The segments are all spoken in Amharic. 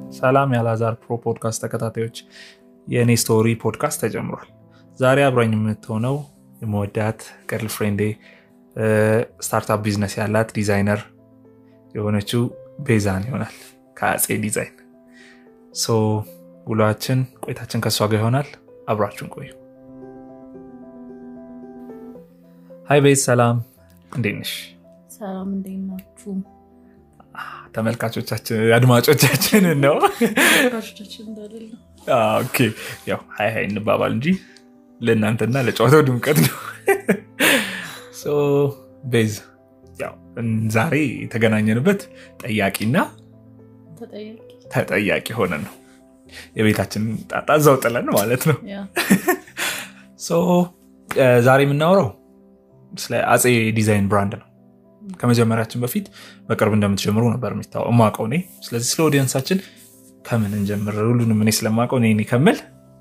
ሰላም የአላዛር ፕሮ ፖድካስት ተከታታዮች፣ የእኔ ስቶሪ ፖድካስት ተጀምሯል። ዛሬ አብራኝ የምትሆነው የመወዳት ገርል ፍሬንዴ ስታርታፕ ቢዝነስ ያላት ዲዛይነር የሆነችው ቤዛን ይሆናል ከአፄ ዲዛይን። ሶ ውሏችን ቆይታችን ከእሷ ጋር ይሆናል። አብራችሁን ቆዩ። ሀይ ቤዝ፣ ሰላም እንዴት ነሽ? ሰላም እንዴት ናችሁ? ተመልካቾቻችን አድማጮቻችንን ነው ተመልካቾቻችን እንዳለል ነው። ኦኬ፣ ያው ሀይ ሀይ እንባባል እንጂ ለእናንተና ለጨዋታው ድምቀት ነው። ሶ ቤዝ፣ ያው ዛሬ የተገናኘንበት ጠያቂና ተጠያቂ ተጠያቂ ሆነን ነው የቤታችንን ጣጣ እዛው ጥለን ማለት ነው። ያ ሶ ዛሬ የምናወራው ስለ አፄ ዲዛይን ብራንድ ነው። ከመጀመሪያችን በፊት በቅርብ እንደምትጀምሩ ነበር የሚታወቀው የማውቀው እኔ። ስለዚህ ስለ ኦዲየንሳችን ከምን እንጀምር? ሁሉንም እኔ ስለማውቀው እኔ እኔ ከምል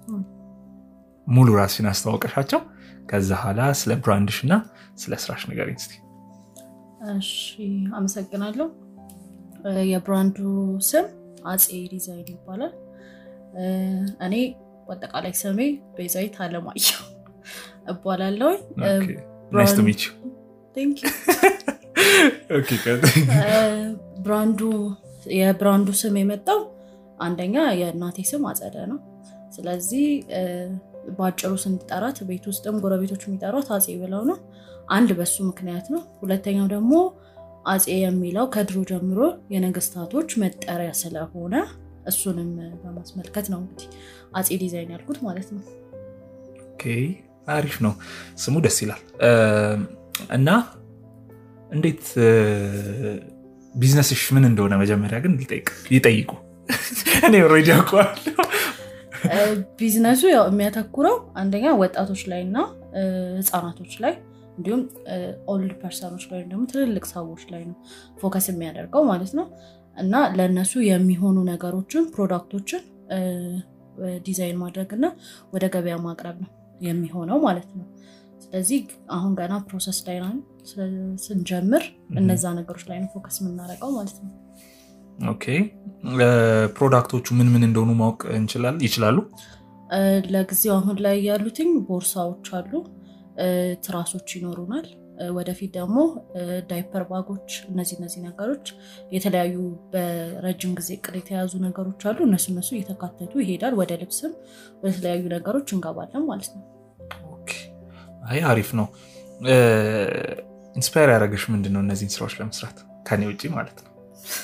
ሙሉ ራስሽን አስተዋወቀሻቸው። ከዛ ኋላ ስለ ብራንድሽ እና ስለ ስራሽ ንገሪኝ እስኪ። እሺ፣ አመሰግናለሁ። እ የብራንዱ ስም አፄ ዲዛይን ይባላል። እ እኔ በአጠቃላይ ስሜ ቤዛዊት አለማየሁ እባላለሁ። ናይስ ቱ ሚት ዩ። ቴንክ ዩ። ኦኬ፣ ቀጥይ። ብራንዱ የብራንዱ ስም የመጣው አንደኛ የእናቴ ስም አጸደ ነው። ስለዚህ እ በአጭሩ ስንጠራት ቤት ውስጥም ጎረቤቶች የሚጠሯት አፄ ብለው ነው። አንድ በሱ ምክንያት ነው። ሁለተኛው ደግሞ አፄ የሚለው ከድሮ ጀምሮ የነገስታቶች መጠሪያ ስለሆነ እሱንም በማስመልከት ነው እንግዲህ አፄ ዲዛይን ያልኩት ማለት ነው። ኦኬ፣ አሪፍ ነው። ስሙ ደስ ይላል። እና እንዴት ቢዝነስሽ ምን እንደሆነ መጀመሪያ ግን ይጠይቁ። እኔ ኦልሬዲ አውቀዋለሁ። እ ቢዝነሱ ያው የሚያተኩረው አንደኛ ወጣቶች ላይ እና እ ህፃናቶች ላይ እንዲሁም ኦልድ ፐርሰኖች ላይ ወይም ደግሞ ትልልቅ ሰዎች ላይ ነው ፎከስ የሚያደርገው ማለት ነው። እና ለእነሱ የሚሆኑ ነገሮችን ፕሮዳክቶችን እ ዲዛይን ማድረግ እና ወደ ገበያ ማቅረብ ነው የሚሆነው ማለት ነው። ስለዚህ አሁን ገና ፕሮሰስ ላይ ነን። ስለ- ስንጀምር እነዛ ነገሮች ላይ ነው ፎከስ የምናደርገው ማለት ነው። ኦኬ፣ ፕሮዳክቶቹ ምን ምን እንደሆኑ ማወቅ እንችላለን ይችላሉ? እ ለጊዜው አሁን ላይ ያሉትኝ ቦርሳዎች አሉ፣ እ ትራሶች ይኖሩናል። እ ወደፊት ደግሞ እ ዳይፐር ባጎች፣ እነዚህ እነዚህ ነገሮች የተለያዩ በረጅም ጊዜ እቅድ የተያዙ ነገሮች አሉ። እነሱ እነሱ እየተካተቱ ይሄዳል። ወደ ልብስም ወደ ተለያዩ ነገሮች እንገባለን ማለት ነው። ኦኬ፣ አይ አሪፍ ነው። ኢንስፓየር ያደረገሽ ምንድን ነው እነዚህን ስራዎች ለመስራት ከኔ ውጭ ማለት ነው?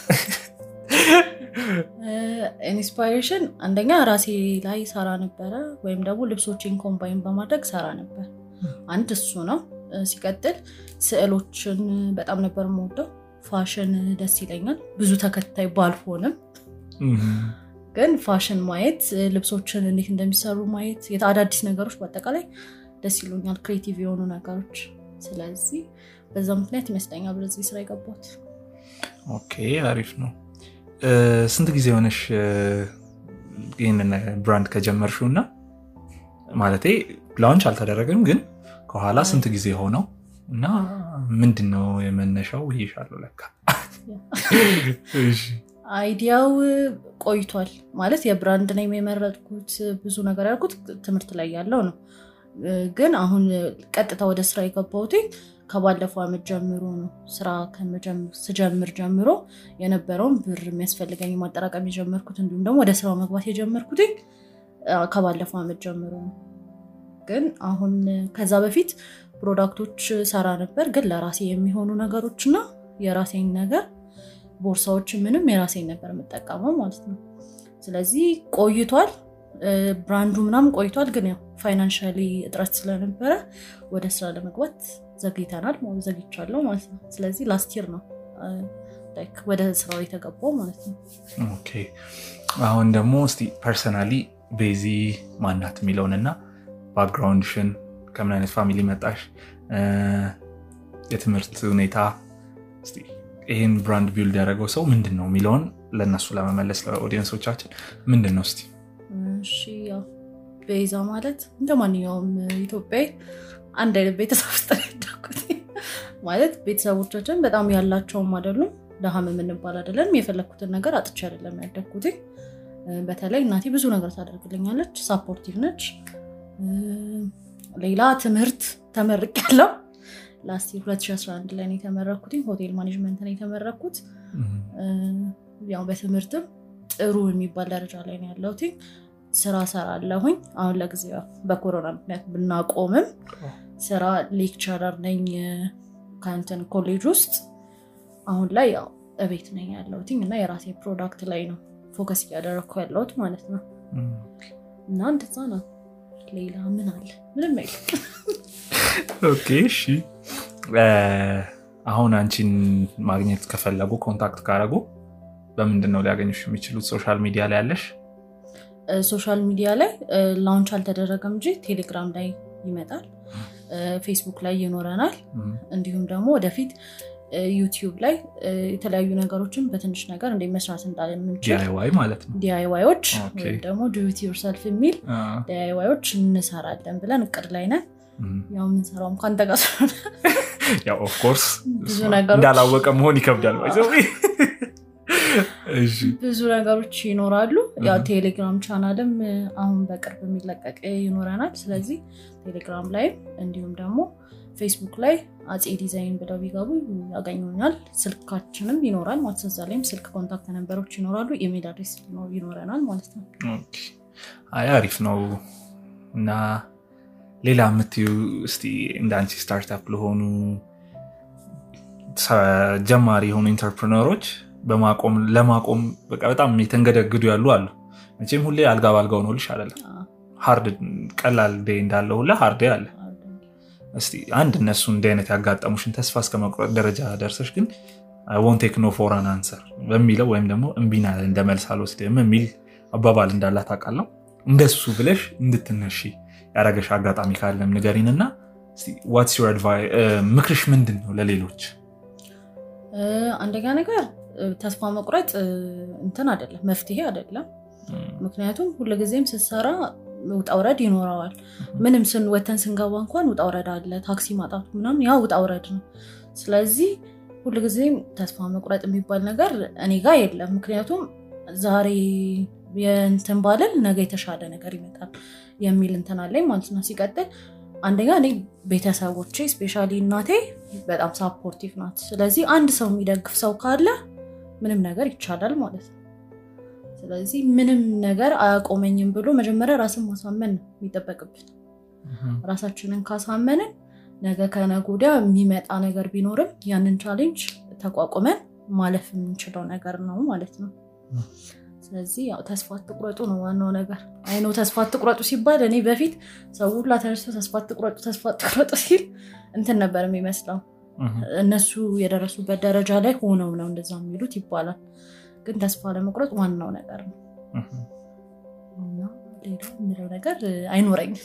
ኢንስፓይሬሽን አንደኛ ራሴ ላይ ሰራ ነበረ፣ ወይም ደግሞ ልብሶችን ኮምባይን በማድረግ ሰራ ነበር። አንድ እሱ ነው። እ ሲቀጥል ስዕሎችን በጣም ነበር የምወደው። ፋሽን ደስ ይለኛል። ብዙ ተከታይ ባልሆንም ግን ፋሽን ማየት፣ እ ልብሶችን እንዴት እንደሚሰሩ ማየት፣ የት- አዳዲስ ነገሮች በአጠቃላይ ደስ ይሉኛል፣ ክሬቲቭ የሆኑ ነገሮች። ስለዚህ በዛ ምክንያት ይመስለኛል ወደዚህ ስራ የገባሁት። ኦኬ አሪፍ ነው። እ ስንት ጊዜ ሆነሽ እ ይህንን ብራንድ ከጀመርሽው እና ማለቴ ላውንች አልተደረገም፣ ግን ከኋላ ስንት ጊዜ ሆነው እና ምንድን ነው የመነሻው? ይሻለው ለካ እሺ። አይዲያው ቆይቷል ማለት የብራንድ ነው የመረጥኩት። ብዙ ነገር ያልኩት ትምህርት ላይ ያለው ነው። ግን አሁን ቀጥታ ወደ ስራ የገባሁት ከባለፈው ዓመት ጀምሮ ነው። ስራ ከመጀመ- ስጀምር ጀምሮ የነበረውን ብር የሚያስፈልገኝ ማጠራቀም የጀመርኩት እንዲሁም ደግሞ ወደ ስራው መግባት የጀመርኩት አ፣ ከባለፈው ዓመት ጀምሮ ነው። ግን አሁን ከዛ በፊት ፕሮዳክቶች ሰራ ነበር፣ ግን ለራሴ የሚሆኑ ነገሮች እና የራሴን ነገር ቦርሳዎች ምንም የራሴን ነበር የምጠቀመው ማለት ነው። ስለዚህ ቆይቷል፣ እ ብራንዱ ምናምን ቆይቷል። ግን ያው ፋይናንሻሊ እጥረት ስለነበረ ወደ ስራ ለመግባት ዘግይተናል፣ ማለት ዘግይቻለሁ ማለት ነው። ስለዚህ ላስት ይር ነው እ ላይክ ወደ ስራው የተገባው ማለት ነው። ኦኬ አሁን ደግሞ እስቲ ፐርሰናሊ ቤዚ ማናት የሚለውንና ባክግራውንድሽን ከምን አይነት ፋሚሊ መጣሽ፣ እ የትምህርት ሁኔታ እስቲ ይህን ብራንድ ቢልድ ያደረገው ሰው ምንድን ነው የሚለውን ለእነሱ ለመመለስ ለኦዲየንሶቻችን ምንድን ነው እስቲ እሺ ያው ቤዛ ማለት እንደ ማንኛውም ኢትዮጵያዊ አንድ አይነት ቤተሰብ ውስጥ ነው ያደኩት። ማለት ቤተሰቦቻችን በጣም ያላቸውም አይደሉም፣ ደሃም የምንባል አይደለም። የፈለግኩትን ነገር አጥቼ አይደለም ያደግኩት። በተለይ እናቴ ብዙ ነገር ታደርግልኛለች፣ ሳፖርቲቭ ነች። ሌላ ትምህርት ተመርቅ ያለው ላስት 2011 ላይ ነው የተመረኩት። ሆቴል ማኔጅመንት ነው የተመረኩት። ያው በትምህርትም ጥሩ የሚባል ደረጃ ላይ ነው ያለሁት። ስራ ሰራለሁኝ። አሁን ለጊዜው በኮሮና ምክንያት ብናቆምም ስራ ሌክቸረር ነኝ ከንትን ኮሌጅ ውስጥ። አሁን ላይ ያው እቤት ነኝ ያለሁት እና የራሴ ፕሮዳክት ላይ ነው ፎከስ እያደረግኩ ያለሁት ማለት ነው። እና እንደዛ ነው። ሌላ ምን አለ? ምንም አይልም። ኦኬ እሺ። አሁን አንቺን ማግኘት ከፈለጉ ኮንታክት ካረጉ በምንድን ነው ሊያገኙሽ የሚችሉት? ሶሻል ሚዲያ ላይ ያለሽ? ሶሻል ሚዲያ ላይ ላውንች አልተደረገም እንጂ ቴሌግራም ላይ ይመጣል፣ ፌስቡክ ላይ ይኖረናል። እንዲሁም ደግሞ ወደፊት ዩቲዩብ ላይ የተለያዩ ነገሮችን በትንሽ ነገር እንደ መስራት እንዳለምንችል ዲአይዋይ ማለት ነው። ዲአይዋዮች ኦኬ። ወይም ደግሞ ዱቲ ዮርሰልፍ የሚል ዲአይዋዮች እንሰራለን ብለን እቅድ ላይ ነን። ያው የምንሰራው እንኳን ጋር ስለሆነ ያው ኦፍኮርስ ብዙ ነገሮች- እንዳላወቀ መሆን ይከብዳል። ባይ ዘ ወይ። እሺ ብዙ ነገሮች ይኖራሉ። ያው Mhm. ቴሌግራም ቻናልም አሁን በቅርብ የሚለቀቅ ይኖረናል። ስለዚህ ቴሌግራም ላይም እንዲሁም ደግሞ ፌስቡክ ላይ አፄ ዲዛይን ብለው ቢገቡ ያገኙኛል። ስልካችንም ይኖራል ማለት ነው። እዛ ላይም ስልክ ኮንታክት ነንበሮች ይኖራሉ። ኢሜል አድሬስ ይኖረናል ማለት ነው። ኦኬ። አይ አሪፍ ነው። እና ሌላ የምትዩ እስቲ እንደ አንቺ ስታርታፕ ለሆኑ ሰ- ጀማሪ የሆኑ ኢንተርፕሪነሮች በማቆም ለማቆም በቃ በጣም የተንገደግዱ ያሉ አሉ። መቼም ሁሌ አልጋ ባልጋው ነው ልሽ አይደለም። ሃርድ ቀላል ዴይ እንዳለው ሁላ ሃርድ ዴይ አለ። እስቲ አንድ እነሱ እንዲህ አይነት ያጋጠሙሽን ተስፋ እስከ መቁረጥ ደረጃ ደርሰሽ ግን ወን ቴክ ኖ ፎር አን አንሰር በሚለው ወይም ደግሞ እምቢና እንደ መልስ አልወስድም የሚል አባባል እንዳላት አውቃለሁ። እንደሱ ብለሽ እንድትነሺ ያደረገሽ አጋጣሚ ካለም ንገሪን እና ዋትስ ዩር አድቫይስ ምክርሽ ምንድን ነው ለሌሎች? እ፣ አንደኛ ነገር እ፣ ተስፋ መቁረጥ እ፣ እንትን አይደለም፣ መፍትሄ አይደለም። ምክንያቱም ሁልጊዜም ስትሰራ ውጣ ውረድ ይኖረዋል። ምንም ስን ወተን ስንገባ እንኳን ውጣ ውረድ አለ። ታክሲ ማጣቱ ምናምን ያ ውጣ ውረድ ነው። ስለዚህ ሁልጊዜም ተስፋ መቁረጥ የሚባል ነገር እኔ ጋር የለም። ምክንያቱም ዛሬ የእንትን ባለን ነገ የተሻለ ነገር ይመጣል የሚል እንትን አለኝ ማለት ነው። ሲቀጥል አንደኛ እኔ ቤተሰቦቼ ስፔሻሊ እናቴ በጣም ሳፖርቲቭ ናት። ስለዚህ አንድ ሰው የሚደግፍ ሰው ካለ ምንም ነገር ይቻላል ማለት ነው። ስለዚህ ምንም ነገር አያቆመኝም ብሎ መጀመሪያ ራስን ማሳመን ነው የሚጠበቅብን። ራሳችንን ካሳመንን ነገ ከነገ ወዲያ የሚመጣ ነገር ቢኖርም ያንን ቻሌንጅ ተቋቁመን ማለፍ የምንችለው ነገር ነው ማለት ነው። ስለዚህ ያው ተስፋ አትቁረጡ ነው ዋናው ነገር። አይኖ ተስፋ አትቁረጡ ሲባል እኔ በፊት ሰው ሁላ ተነስቶ ተስፋ አትቁረጡ ተስፋ አትቁረጡ ሲል እንትን ነበር የሚመስለው እነሱ የደረሱበት ደረጃ ላይ ሆነው ነው እንደዛ የሚሉት ይባላል። ግን ተስፋ ለመቁረጥ ዋናው ነገር ነው እና ሌላ የምለው ነገር አይኖረኝም።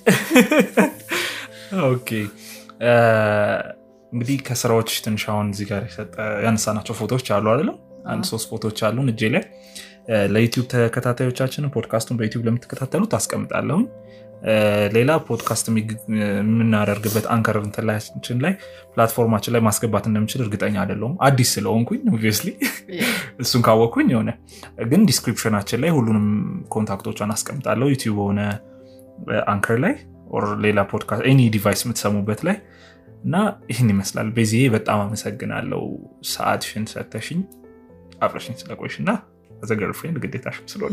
ኦኬ እንግዲህ ከስራዎች ትንሽ አሁን እዚህ ጋር የሰጠ ያነሳናቸው ፎቶዎች አሉ አይደለም? አንድ ሶስት ፎቶዎች አሉን እጄ ላይ ለዩቲዩብ ተከታታዮቻችንን ፖድካስቱን በዩቲዩብ ለምትከታተሉ ታስቀምጣለሁኝ። ሌላ ፖድካስት የምናደርግበት አንከር እንትላችን ላይ ፕላትፎርማችን ላይ ማስገባት እንደምችል እርግጠኛ አይደለሁም አዲስ ስለሆንኩኝ ኦብቪየስሊ እሱን ካወቅኩኝ የሆነ ግን ዲስክሪፕሽናችን ላይ ሁሉንም ኮንታክቶቿን አስቀምጣለሁ ዩቲዩብ ሆነ አንከር ላይ ኦር ሌላ ፖድካስት ኤኒ ዲቫይስ የምትሰሙበት ላይ እና ይህን ይመስላል። በዚህ በጣም አመሰግናለው ሰዓትሽን ሰተሽኝ አብረሽኝ ስለቆይሽ እና ዘ ገርልፍሬንድ ግዴታሽም ስለሆነ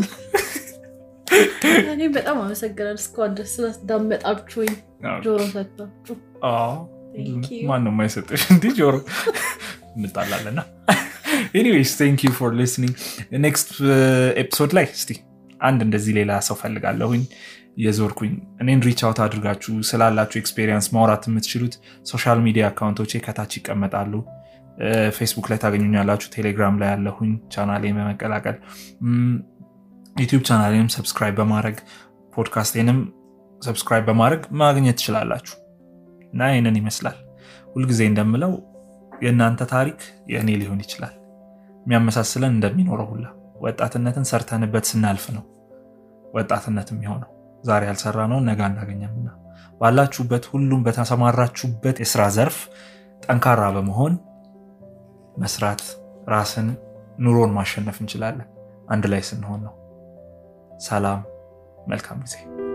እኔ በጣም አመሰግናል እስካሁን ድረስ ስላስዳመጣችሁኝ ጆሮ ሰጥታችሁ Thank you. ማንም አይሰጥሽ እንዲህ ጆሮ እንጣላለና ኤኒዌይስ ቴንክ ዩ ፎር ሊስኒንግ ኔክስት ኤፒሶድ ላይ እስቲ አንድ እንደዚህ ሌላ ሰው ፈልጋለሁኝ የዞርኩኝ እኔን ሪች አውት አድርጋችሁ ስላላችሁ ኤክስፔሪንስ ማውራት የምትችሉት ሶሻል ሚዲያ አካውንቶቼ ከታች ይቀመጣሉ ፌስቡክ ላይ ታገኙኛላችሁ ቴሌግራም ላይ ያለሁኝ ቻናሌን በመቀላቀል ዩቲዩብ ቻናሌንም ሰብስክራይብ በማድረግ ፖድካስቴንም ሰብስክራይብ በማድረግ ማግኘት ትችላላችሁ እና ይህንን ይመስላል ሁልጊዜ እንደምለው የእናንተ ታሪክ የእኔ ሊሆን ይችላል የሚያመሳስለን እንደሚኖረው ሁላ ወጣትነትን ሰርተንበት ስናልፍ ነው ወጣትነት የሚሆነው ዛሬ ያልሰራ ነው ነገ አናገኘምና ባላችሁበት ሁሉም በተሰማራችሁበት የስራ ዘርፍ ጠንካራ በመሆን መስራት ራስን ኑሮን ማሸነፍ እንችላለን አንድ ላይ ስንሆን ነው ሰላም፣ መልካም ጊዜ